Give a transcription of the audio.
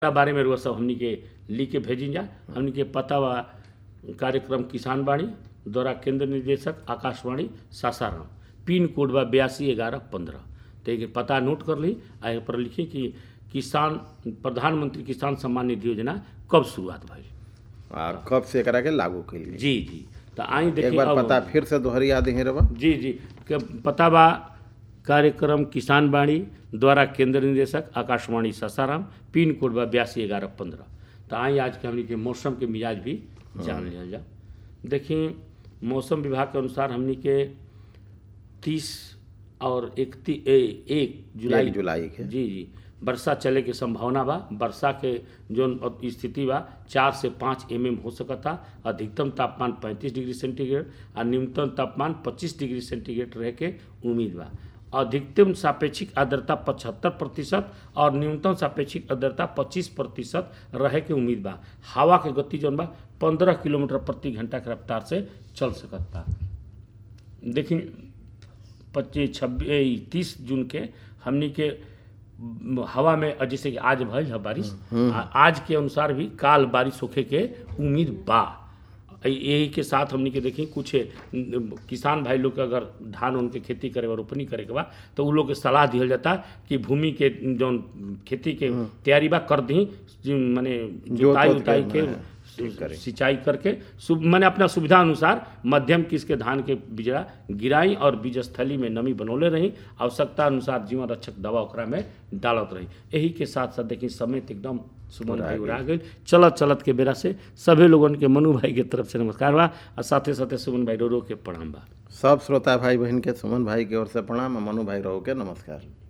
एकरा बारे में रुआ सब हमनी के लिख के भेजी जा हमनी के पता बा कार्यक्रम किसान बाणी द्वारा केंद्र निदेशक आकाशवाणी सासाराम पिन कोड बा बयासी ग्यारह पंद्रह तो एक पता नोट कर ली आ एहि पर लिखी कि किसान प्रधानमंत्री किसान सम्मान निधि योजना कब शुरुआत भइल आ कब से एकरा के लागू कइल गेल जी जी तो आई एक देखिए बार अब- पता फिर से दोहरिया दी रबा जी जी के पता बा कार्यक्रम किसान बाणी द्वारा केंद्र निदेशक आकाशवाणी सासाराम पिन कोड बा बयासी ग्यारह पंद्रह तो आई आज के हमनी के मौसम के मिजाज भी जान लिया जा देखिए मौसम विभाग के अनुसार हमनी के तीस और इकती एक जुलाई एक जुलाई के जी जी वर्षा चले के संभावना बा वर्षा के जोन अब स्थिति बा चार से पाँच एम एम हो सकता अधिकतम तापमान पैंतीस डिग्री सेंटीग्रेड और न्यूनतम तापमान पच्चीस डिग्री सेंटीग्रेड रहे के उम्मीद बा अधिकतम सापेक्षिक आर्द्रता पचहत्तर प्रतिशत और न्यूनतम सापेक्षिक आर्द्रता पच्चीस प्रतिशत रहे के उम्मीद बा हवा के गति जौन बा पंद्रह किलोमीटर प्रति घंटा के रफ्तार से चल सकता देखिए पच्चीस छब्बीस तीस जून के हमनी के म, हवा में अ, जैसे कि आज भइल है बारिश आ, आज के अनुसार भी काल बारिश होखे के उम्मीद बा अ, यही के साथ हमनी के देखी कुछ न, किसान भाई लोग के अगर धान उनके खेती करे और रोपनी करे के बा तो उ लोग के सलाह दिहल जाता कि भूमि के जौन खेती के तैयारी बा कर दी माने जुताई जोत-वोत के, उताई के हाँ, ठीक करे। सिंचाई करके सुब मैंने अपना सुविधा अनुसार मध्यम किस के धान के बिजड़ा गिराई और बीज स्थली में नमी बनौले रही आवश्यकता अनुसार जीवन रक्षक दवा ओकरा में डालत रही यही के साथ साथ देखिए समय तो एकदम सुमन भाई उड़ा गई चलत चलत के बेरा से सभी लोगन के मनु भाई के तरफ से नमस्कार बा और साथे साथे सुमन भाई रो रो के प्रणाम बा सब श्रोता भाई बहन के सुमन भाई की ओर से प्रणाम आ मनु भाई रहो के नमस्कार